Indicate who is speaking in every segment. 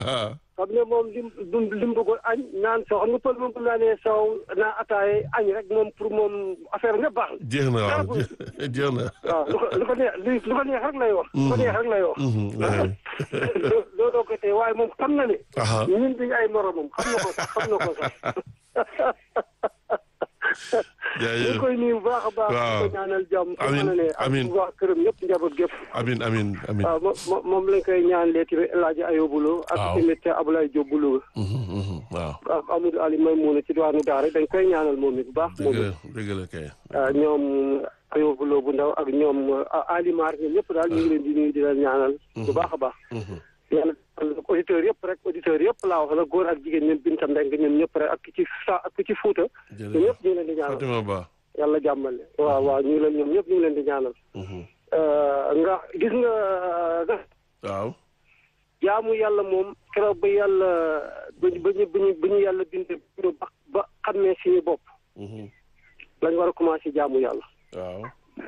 Speaker 1: ah
Speaker 2: xam ne moom lim dum lim bëggoon añ naan soo xam nga pël moom bu naanee soow naa ataaye añ rek moom pour moom affaire nga baax na.
Speaker 1: jeex na waaw jeex na.
Speaker 2: waaw lu ko lu ko neex li lu ko neex rek lay wax. lu ko neex rek lay wax. loo loo doo ko tey waaye moom xam na ne.
Speaker 1: aha
Speaker 2: ñun duñu ay moromam xam na ko sax xam na ko sax. ñu
Speaker 1: jaajëf
Speaker 2: ngi koy nuyu bu baax a baax.
Speaker 1: waaw
Speaker 2: di ko ñaanal jàmm.
Speaker 1: Amiin,
Speaker 2: ne ak
Speaker 1: amiin.
Speaker 2: waa këram ñëpp njaboot gépp.
Speaker 1: amin amin amin
Speaker 2: waaw mo- mo- moom lañ koy ñaanalee tamit El Hadj Ayobulo.
Speaker 1: Waaw.
Speaker 2: ak tamit Abdoulaye Diop bu Louga.
Speaker 1: Mhm, mhm, waaw
Speaker 2: ak Amadou Ali Maymouna ci diwaanu Daara dañ koy ñaanal moom it bu baax. moom
Speaker 1: dëgg
Speaker 2: it
Speaker 1: la dëgg la kay
Speaker 2: ah, ñoom Ayobulo bu ndaw ak ñoom ah, Ali Mar ñoom ñëpp daal ñu ngi leen di nuyu di leen ñaanal. bu baax a baax.
Speaker 1: Mhm.
Speaker 2: yàlla auditeurs yëpp rek auditeurs yëpp laa wax la góor ak jigéen ñoom Binta Mbengue ñoom ñëpp rek ak ki ci sa ak ki ci Fuuta. ñoom
Speaker 1: jërëjëf
Speaker 2: ñëpp ñu ngi leen di ñaanal.
Speaker 1: Fatima Ba
Speaker 2: yàlla jàmmale waaw waaw ñu ngi leen ñoom ñëpp ñu ngi leen di ñaanal.
Speaker 1: Mhm.
Speaker 2: nga gis nga nga
Speaker 1: waaw
Speaker 2: jaamu yàlla moom keroog ba yàlla ba ñu ba ñu ba ñu ba ñu yàlla bindee ba ba xamee suñu bopp
Speaker 1: Mhm.
Speaker 2: lañ war a commencé jaamu yàlla.
Speaker 1: waaw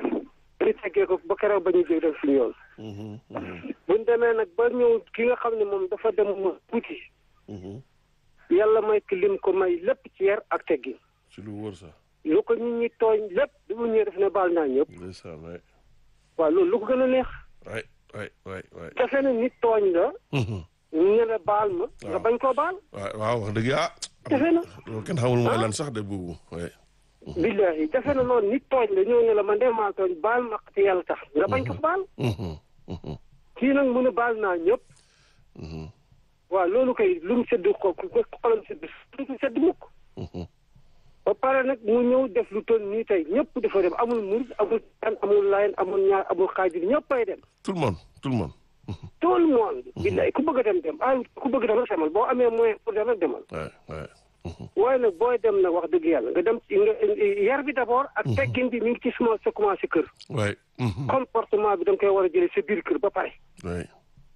Speaker 2: ñu teggee ko ba keroog ba ñu jóg dem suñu yoon.
Speaker 1: Mhm, mhm,
Speaker 2: buñ demee nag ba ñëw ki nga xam ne moom dafa dem mu tuuti
Speaker 1: mhm.
Speaker 2: yàlla may ki lim ko may lépp ci yar ak teggin.
Speaker 1: ci lu wóor sax
Speaker 2: lu ko nit ñi tooñ lépp bi mu ñëwee def ne baal naa ñëpp
Speaker 1: ndeysaan waay
Speaker 2: waaw loolu lu ko gën a neex
Speaker 1: waay waay waay waay
Speaker 2: defe ne nit tooñ la
Speaker 1: Mhm.
Speaker 2: ñu ne la baal ma nga
Speaker 1: Waaw.
Speaker 2: bañ koo baal
Speaker 1: waaw waaw wax dëgg ah
Speaker 2: defe na
Speaker 1: loolu kenn xamul mooy lan sax de boobu waay
Speaker 2: billahi defe na loolu nit tooñ la ñëw ne la man de maa tooñ baal ma te yàlla tax nga bañ ko baal
Speaker 1: Mhm, mhm,
Speaker 2: kii nag mu ne baal naa ñëpp
Speaker 1: mhm,
Speaker 2: waaw loolu kay lu mu sedd ko ku ko xolam sedd lu ko sedd mukk
Speaker 1: mhm.
Speaker 2: ba pare nag mu ñëw def lu toll nii tey ñëpp dafa dem amul murid amul kan amul layen amul ñaar amul xaajir ñëppay dem
Speaker 1: tout le monde tout le monde Mhm.
Speaker 2: tout le monde billahi ku bëgg a dem dem ah ku bëgg dem rek demal boo amee moyen pour dem rek demal
Speaker 1: waay waay Mhm.
Speaker 2: waaye nag booy dem nag wax dëgg yàlla nga dem ci nga yar bi d'abord ak teggin bi mi ngi ci suma sa commencé kër
Speaker 1: waay Mhm.
Speaker 2: comportement bi da nga koy war a jëlee sa biir kër ba pare
Speaker 1: waay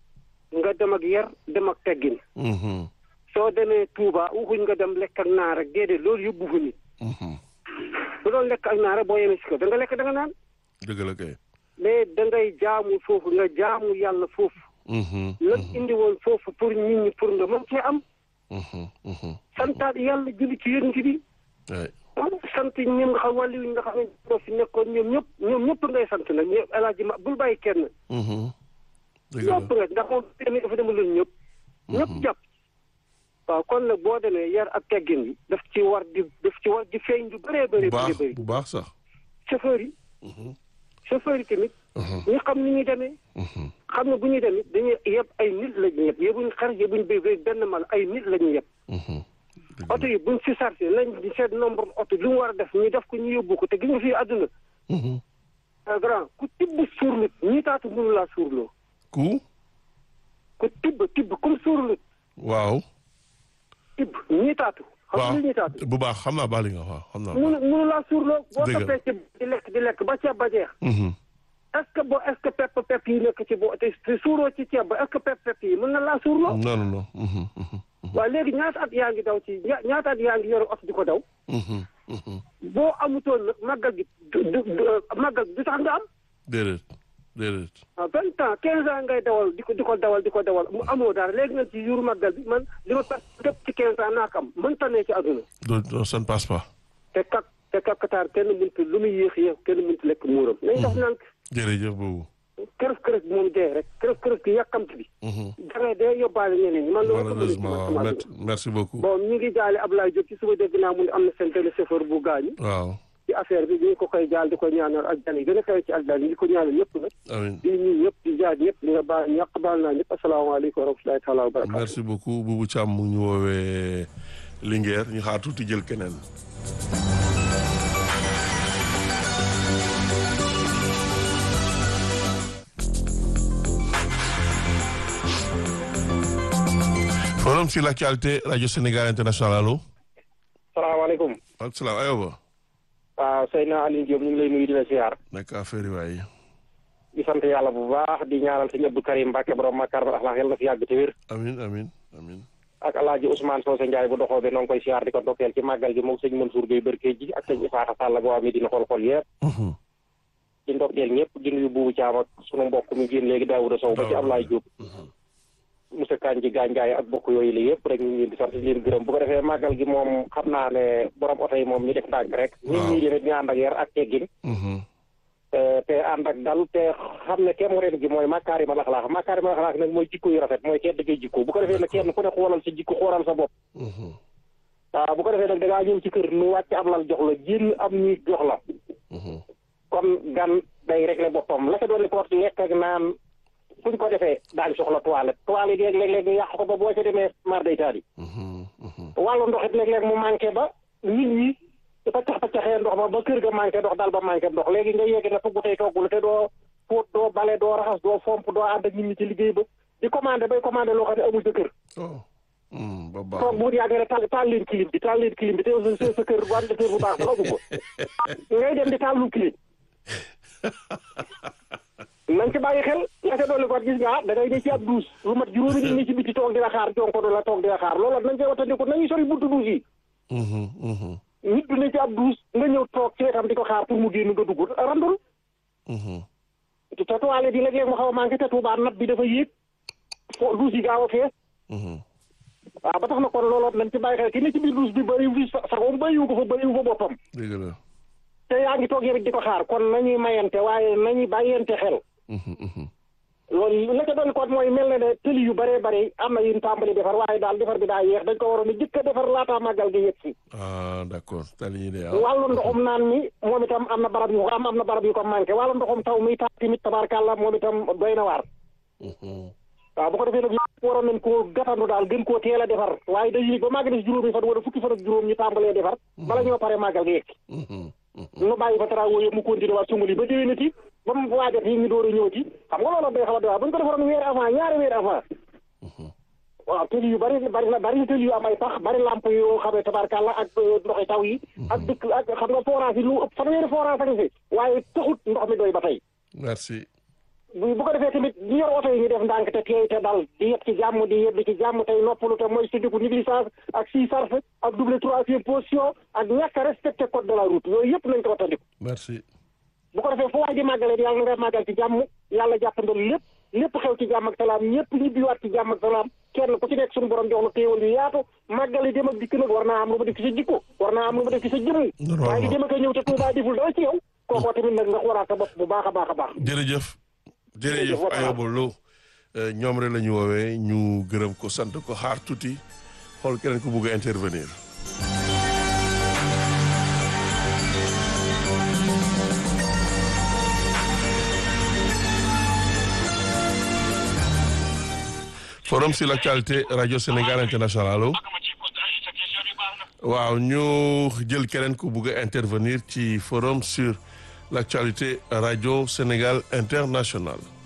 Speaker 2: nga dem ak yar dem ak teggin
Speaker 1: Mhm,
Speaker 2: soo demee Touba waxuñ nga dem lekk ak naa rek déedéet loolu yóbbu fa nit
Speaker 1: mhm.
Speaker 2: bu doon lekk ak naa rek boo yemee si kër da nga lekk da nga naan
Speaker 1: dëgg la kay
Speaker 2: mais da ngay jaamu foofu nga jaamu yàlla foofu
Speaker 1: Mhm,
Speaker 2: la indi woon foofu pour nit ñi pour nga mën cee am
Speaker 1: mhm, mhm.
Speaker 2: santaat yàlla julli ci yonent bi
Speaker 1: waay
Speaker 2: ah sant ñoom nga xam wàllu yi nga xam ne ñoo fi nekkoon ñoom ñëpp ñoom ñëpp ngay sant nag ñëpp El Hadj Ma bul bàyyi kenn.
Speaker 1: Mhm. dëgg la
Speaker 2: ñëpp nga ndax moom tamit dafa demaloon ñëpp. ñëpp jàpp. waaw kon nag boo demee yar ak teggin bi daf ci war di daf ci war di feeñ lu bëree bëri
Speaker 1: bu baax
Speaker 2: bëri bëri.
Speaker 1: bu baax sax
Speaker 2: chauffeur yi.
Speaker 1: Mhm,
Speaker 2: chauffeur yi tamit.
Speaker 1: mhm,
Speaker 2: ñu xam ni ñuy demee.
Speaker 1: mhm.
Speaker 2: xam ne bu ñuy demee dañuy yeb ay nit la ñu yeb yebuñ xar yebuñ béy béy benn mal ay nit la ñu yeb.
Speaker 1: Mhm. dëgg
Speaker 2: oto yi buñ si chargé nañ di seet nombre oto lu mu war a def ñu def ko ñu yóbbu ko te gis nga fii àdduna.
Speaker 1: la. Mhm.
Speaker 2: ah grand ku tibb suur nit ñii taatu mënu laa suurloo
Speaker 1: ku
Speaker 2: ku tibb tibb comme suur nit
Speaker 1: waaw
Speaker 2: tibb ñii taatu. xam
Speaker 1: waaw
Speaker 2: nga ñii taatu.
Speaker 1: bu baax xam naa baal li nga wax waaw xam naa
Speaker 2: mënu mënu laa suurloo. boo
Speaker 1: Dëgg la.
Speaker 2: toppee ceeb di lekk di lekk ba ceeb ba jeex.
Speaker 1: Mhm.
Speaker 2: est ce que boo est ce que pepp pepp yi nekk ci boo te te suuroo ci ceeb ba est ce que pepp pepp yi mën na laa suurloo.
Speaker 1: non non non Mhm, mhm,
Speaker 2: waaye léegi ñaata at yaa ngi daw ci ña- ñaata at yaa ngi yore oto di ko daw.
Speaker 1: mhm, mhm.
Speaker 2: boo amutoon nag màggal gi du du du- màggal gi du tax nga am.
Speaker 1: déedéet déedéet
Speaker 2: ah vingt ans quinze ans ngay dawal di ko di ko dawal di ko dawal mu amoo dara léegi nag ci yuuru màggal bi man li ma perte lépp ci quinze ans naa ko am mënta ne ci àdduna.
Speaker 1: doo doo ça ne passe pas
Speaker 2: te kak te kakataar kenn mënut lu muy yéex yéex kenn mënut lekk muuram. nañ def nank
Speaker 1: jërëjëf boobu
Speaker 2: kërëf kërëf bi moom dee rek kërëf kërëf gi yàkkamti bi.
Speaker 1: Mhm.
Speaker 2: da ngay dee yóbbaale ñeneen ñi man loolu.
Speaker 1: malheureusement waaw met- merci beaucoup
Speaker 2: bon ñu ngi jaale Ablaye Diop ci suba dégg naa mu ne am na seen benn chauffeur bu gaañu.
Speaker 1: waaw
Speaker 2: ci affaire bi ñu ngi ko koy jaal di ko ñaanal ak jàll yi gën a kawe ci àdduna yi di ko ñaanal ñëpp nag.
Speaker 1: amiin
Speaker 2: di ñuy ñëpp di jaar ñëpp di nga baal ñàkk baal naa ñëpp asalaamaaleykum wa rahmatulahi taala wa barakaatu.
Speaker 1: merci beaucoup Boubou Thiam mu ngi ñu woowee Linguère ñu xaar tuuti jël keneen forum sur l'actualité radio Sénégal international allo
Speaker 2: salaamaaleykum.
Speaker 1: ak salaam ayoba
Speaker 2: waaw Seydina Aliou Diop ñu ngi lay nuyu di la siyaar.
Speaker 1: nekk affaire yi waaye
Speaker 2: di sant yàlla bu baax di ñaanal sëñ Abdou Karim Mbacke borom Makar Akhlaq yàlla na fi yàgg te wér.
Speaker 1: amin amin amin
Speaker 2: ak alaaji Ousmane Socé Ndiaye bu doxoo bi noo ngi koy siyaar di ko ndokkeel ci màggal gi moom sëñ Mansour Gueye Berke ji ak sëñ Isaaxa Sall boo amee dina xool xool yëpp
Speaker 1: Mhm.
Speaker 2: di ndokkeel ñëpp di nuyu buubu Caam ak sunu mbokk mi génn léegi Daouda Sow ba ci Ablaye Diop
Speaker 1: Mhm.
Speaker 2: monsieur Kandji Gandiaye ak bokk yooyu la yëpp rek ñu ngi leen di sant di leen gërëm bu ko defee màggal gi moom xam naa ne borom oto yi moom ñu def ndànk rek. nit ñi tamit ñu ànd ak yar ak teggin. te ànd ak dal te xam ne kenn ren gi mooy makaarima laxlaax makaarima laxlaax nag mooy jikko yu rafet mooy tedd ngay jikko bu ko defee nag kenn ku ne xoolal sa jikko xoolal sa bopp. waaw bu ko defee nag da ngaa ñëw ci kër nu wàcc am lal jox la génn am ñuy jox la. kon gan day régler boppam la ca doon li porte lekk ak naan fuñ ko defee daañu soxla toilette toilette yeeg léeg-léeg ñu yàq ko ba boo ca demee mar day taal yi. wàllu ndox it léeg-léeg mu manqué ba nit ñi paccax paccaxee ndox ba ba kër ga manqué ndox daal ba manqué ndox léegi nga yegg na togg tey toggul te doo fóot doo bale doo raxas doo fomp doo ànd ak nit ñi ci liggéey ba di commandé bay commandé loo xam ne amul sa kër.
Speaker 1: ba baax
Speaker 2: toog bu yàgg rek taal taal leen clim bi taal leen clim bi te sa sa kër wàllu kër bu baax ba amu ko ngay dem di taal lu clim. nañ ci bàyyi xel la ca dolli ko gis nga da ngay ne ci ab duus lu mat juróomi nit ñi ci biti toog di la xaar jonko du la toog di la xaar loolu nañ koy wattandiku nañuy sori buntu duus yi. nit du ne ci ab duus nga ñëw toog ci wetam di ko xaar pour mu génn nga dugg randul. te toilette yi léeg-léeg mu xaw a manqué te Tuubaa nat bi dafa yéeg fo duus yi gaaw a fees. waaw ba tax na kon looloo nañ ci bàyyi xel ki ne ci biir duus bi bëriwu fi saxoom bëriwu ko fa bëriwu fa boppam.
Speaker 1: dëgg la.
Speaker 2: te yaa ngi toog yow di ko xaar kon nañuy mayante waaye nañuy bàyyante xel. loolu la ca doon kon mooy mel na ne tëli yu bëree bëri am na yu ñu tàmbali defar waaye daal defar bi daa yéex dañ ko waroon a jëkk a defar laataa màggal gi yegg si.
Speaker 1: ah d' accord tali yi de
Speaker 2: wàllu ndoxum naan mi moom itam am na barab yu am am na barab yu ko manqué wàllu ndoxum taw mi tax tamit tabaarkàlla moom itam doy na waar. waaw bu ko defee nag lépp waroon nañ koo gàttandu daal gën koo teel a defar waaye dañuy ba màggal si juróomi fan wala fukki fan ak juróom ñu tàmbalee defar. bala ñoo pare màggal gi yegg. nu bàyyi ba travaux yëpp mu continué waat sungali ba déwénati ba mu waajat yi ñu door a ñëwati xam nga loolu day xaw a doy waar bu ñu ko defaroon weer avant ñaari weer avant. waaw tëli yu bari bari na bari na tëli yu am ay pax bari lamp yoo xam ne tabarkàlla ak ndoxi taw yi. ak dëkk ak xam nga forage yi lu ëpp fanweeri forage ak fi waaye taxut ndox mi doy ba tey.
Speaker 1: merci.
Speaker 2: bu bu ko defee tamit ñu yor oto yi ñu def ndànk te teey te dal di yëpp ci jàmm di yëpp ci jàmm tey noppalu te mooy syndiku négligence ak six sarf ak double troisième position ak ñàkk a respecté code de la route yooyu yëpp nañ ko wattandiku.
Speaker 1: merci.
Speaker 2: bu ko defee fu waay di màggalee yàlla na nga màggal ci jàmm yàlla jàppandal lépp lépp xew ci jàmm ak salaam ñëpp ñibbiwaat ci jàmm ak salaam kenn ku ci nekk suñu borom jox la téewal yu yaatu màggali dem ak dikk nag war naa am lu ma def ci sa jikko war naa am lu ma def ci sa jëmm. waaye di dem ak ñëw te Tuubaa deful dara ci yow. kookoo tamit nag nga xoolaat sa bopp bu baax a baax a baax.
Speaker 1: jërëjëf. jërëjëf Ayoba Lo ñoom rek la ñu woowee ñu gërëm ko sant ko xaar tuuti xool keneen ku bugg a intervenir. forum sur l'actualité radio Sénégal international allo. waaw ñu jël keneen ku bugg a intervenir ci forum sur l'actualité radio Sénégal international